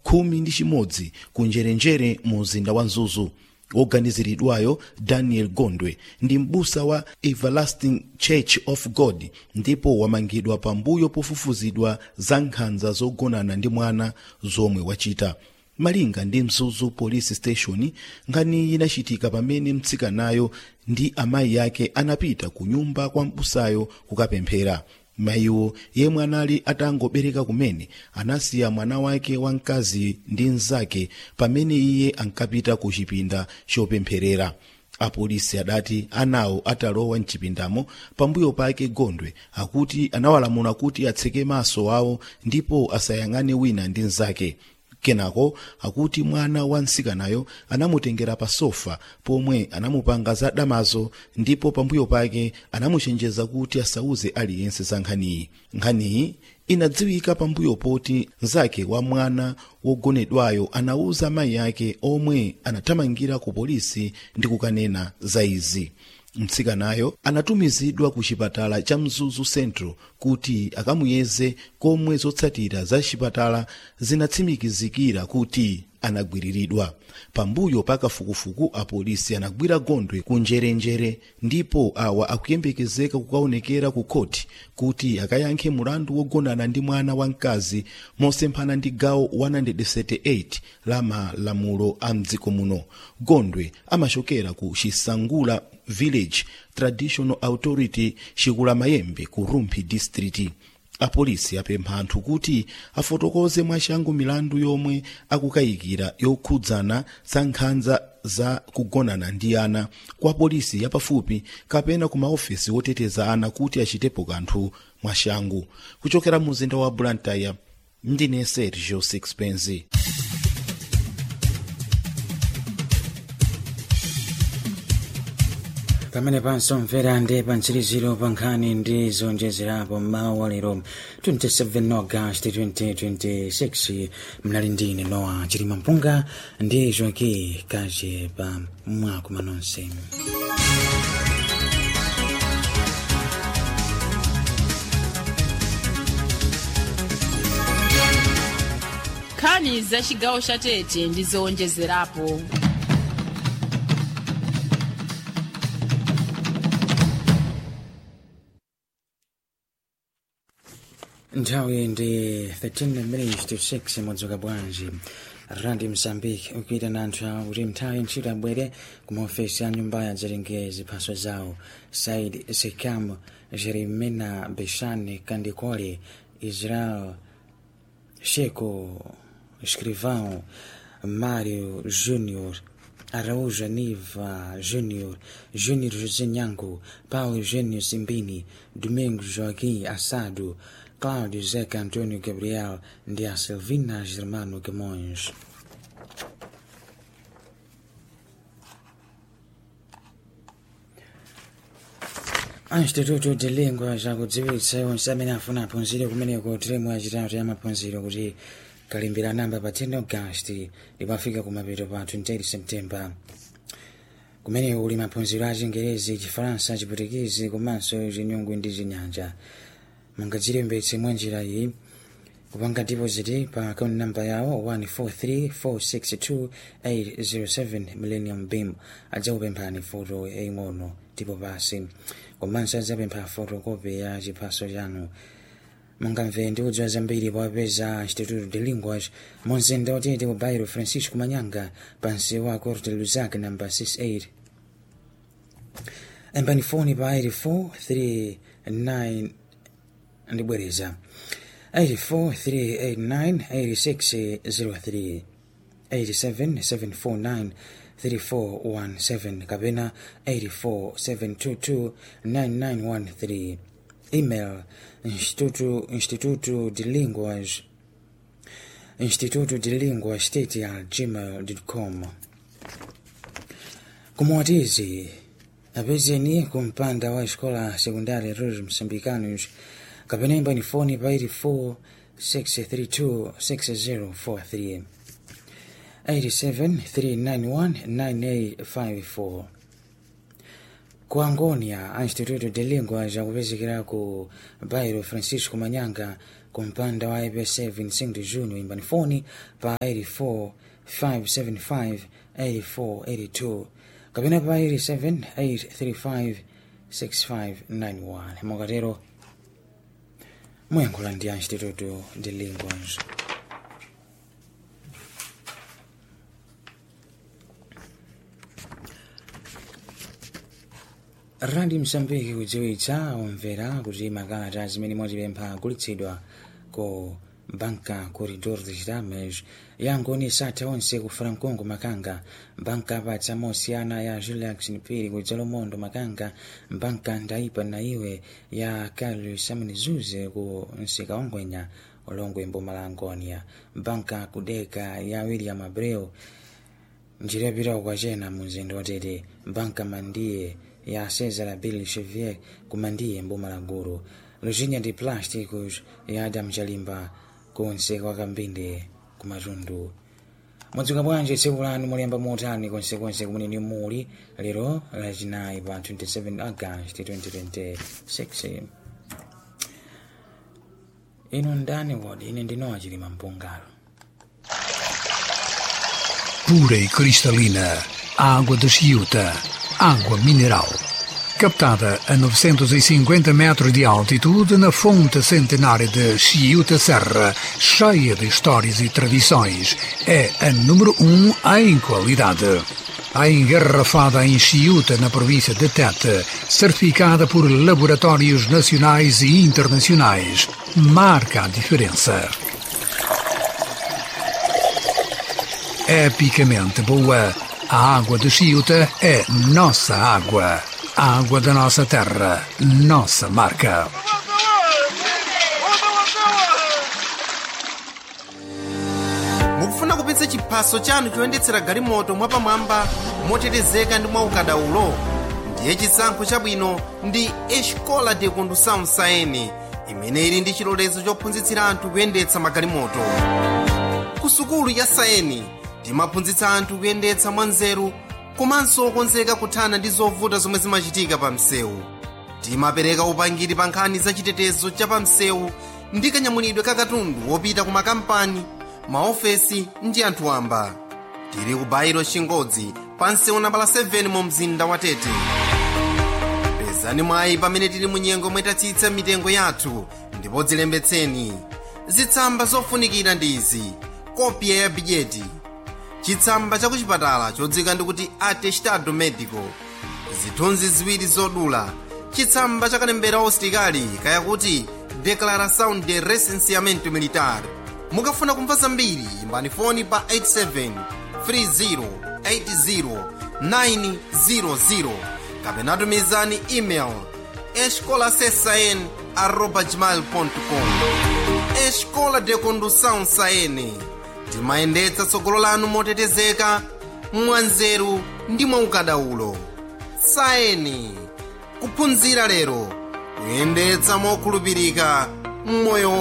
khumi ndi chimodzi ku njerenjere mu mzinda wa mzuzu woganiziridwayo daniel gondwe ndi m'busa wa everlasting church of god ndipo wamangidwa pambuyo pofufuzidwa za nkhanza zogonana ndi mwana zomwe wachita malinga ndi mzuzu police station nkhani inachitika pamene mtsikanayo ndi amayi ake anapita ku nyumba kwa m'busayo kukapemphera mayiwo yemwe anali atangobereka kumene anasiya mwana wake wamkazi ndi mnzake pamene iye ankapita ku chipinda chopempherera apolisi adati anawo atalowa mchipindamo pambuyo pake gondwe akuti anawalamula kuti atseke maso awo ndipo asayang'ane wina ndi mnzake kenako akuti mwana wa mtsikanayo anamutengera pa sofa pomwe anamupanga za damazo ndipo pambuyo pake anamuchenjeza kuti asauze aliyense za nkhaniyi nkhaniyi inadziwika pambuyo poti mnzake wa mwana wogonedwayo anauza mayi ake omwe anathamangira ku polisi ndi kukanena za izi mtsikanayo anatumizidwa ku chipatala cha mzuzu central kuti akamuyeze komwe zotsatira za chipatala zinatsimikizikira kuti anagwiriridwa pambuyo pa kafukufuku apolisi anagwira gondwe ku njerenjere ndipo awa akuyembekezeka kukaonekera ku khoti kuti akayankhe mulandu wogonana ndi mwana wamkazi mosemphana ndi gawo 178 la malamulo a mdziko muno gondwe amachokera ku chisangula village traditional authority chikula mayembe ku rumphi district apolisi apempha anthu kuti afotokoze mwachangu milandu yomwe akukayikira yokhudzana za nkhanza za kugonana ndi ana kwa polisi yapafupi kapena ku maofesi woteteza ana kuti achitepo kanthu mwachangu kuchokera mu mzinda wa blantyre ndine sergio sixpence pamene pansomvera ndi pantsiriziro pa nkhani ndi zonjezerapo mmawa wa lero 27 august 2026 mnali ndine nowa chilima mpunga ndi joaki kache pa mwakuma nonse nkhani za chigawo cha tete ndi zowonjezerapo nthawi ndi 13 minutes to 6 mwadzuka bwanji randi mozambique ukuitana anthu awo kuti nthawi ntchito abwere ku maofesi a nyumba ya zerengezi ziphaso zawo said sekam jerimena beshane kandikole israel sheko escrivão mário júnior Araújo Aniva Júnior, Júnior José Nhango, Paulo Eugênio Simbini, Domingos Joaquim Assado, Cláudio Zeca Antônio Gabriel de a Silvina Germano Camões. instituto de língua zakudziwitsa onse amene afuna aphunzire kumeneko teremu yachitatu ya maphunziro kuti kalimbira namba pa 10 augasti ndipo afika kumapeto pa 28 september kumeneko kuli maphunziro a chingerezi chifaransa chiputikizi komanso chinyungu ndi chinyanja mungadzilembetse mwa njira iyi kupanga deposit pa account namba yawo 143462 millennium beam adzakupemphani foto yaing'ono tipo basi komanso adzapempha fotokopi ya chiphaso chanu mungamve ndi kudziwa zambiri powapeza instituto de linguas monzinda otete ku bairo francisco manyanga pansi wa corte luzac namba 68 embani foni pa 843 ndibwereza 843898603 87749 3417 kapena 847229913 email instituto instituto de linguas instituto de linguas state al gmail.com kumwatizi apezeni kumpanda wa escola secundária Rose Moçambicanos kapena imbani foni pa 84 632 6043 87391984 ku angonia a instituto de língua zakupezekera ku bairo francisco manyanga ku mpanda wa ipc vincent junior imbani foni pa 84 575 8482 kapena pa 87 835 6591 mukatero muyankhula ndi instituto de linguas randi msambiki kudziwitsa omvera kuti makalata zimene mwatipempha agulitsidwa ku banka corridor de chitames yangoni satha onse ku francongo makanga banka apatsa mosiyana ya julius npiri ku dzalomondo makanga banka ndaipa na iwe ya carlos samnizuze ku msika ongwenya ulongwe mboma angonia banka kudeka ya william abreu njira yapita kwachena mu mzinda watete banka mandiye ya cesar bill chevier kumandiye mboma la gulu luzinya ndi plásticos ya adam chalimba konse kwa kambinde kumatundu mwadzuka bwanji tsiku lanu mulemba motani konsekonse kumene muli lero lachinayi pa 27 agasti 2026 inu ndani wodi ine ndinowa chilima mpungalo pura e cristalina, água de Chiuta, água mineral. Captada a 950 metros de altitude na fonte centenária de Chiuta Serra, cheia de histórias e tradições, é a número um em qualidade. A engarrafada em Chiuta, na província de Tete, certificada por laboratórios nacionais e internacionais, marca a diferença. epicamente boa. A água de Chiuta é nossa água. A água da nossa terra, nossa marca. mukufuna kupitsa chiphaso chanu choyendetsera galimoto mwapamwamba motetezeka ndi mwaukadaulo ndiye chisankho chabwino ndi escola de condução saene imene ili ndi chilolezo chophunzitsira anthu kuyendetsa magalimoto ku sukulu ya saeni timaphunzitsa anthu kuyendetsa mwanzeru komanso okonzeka kuthana ndi zovuta zomwe zimachitika pa msewu timapereka upangiri pa nkhani za chitetezo cha pa msewu ndi kanyamulidwe ka katundu wopita ku makampani maofesi ndi anthu wamba tili ku bairo chingodzi pa msewu nambala 7 mu mzinda wa tete pezani mwayi pamene tili mu nyengo mwetatsitsa mitengo yathu ndipo dzilembetseni zitsamba zofunikira ndi izi kopya ya bijeti chitsamba cha kuchipatala chodzika ndikuti atestado medico zithunzi ziwiri zodula chitsamba cha kalembera usitikali kayakuti declaração de recenseamento militar mukafuna kumva zambiri imbani foni pa 87 30 80 kapena tumizani email escolasesn arroba gmail.com escola de condução saene timayendetsa tsogolo lanu motetezeka mwanzeru ndi mwaukadaulo saeni kuphunzira lero kuyendetsa mokhulupirika mmoyo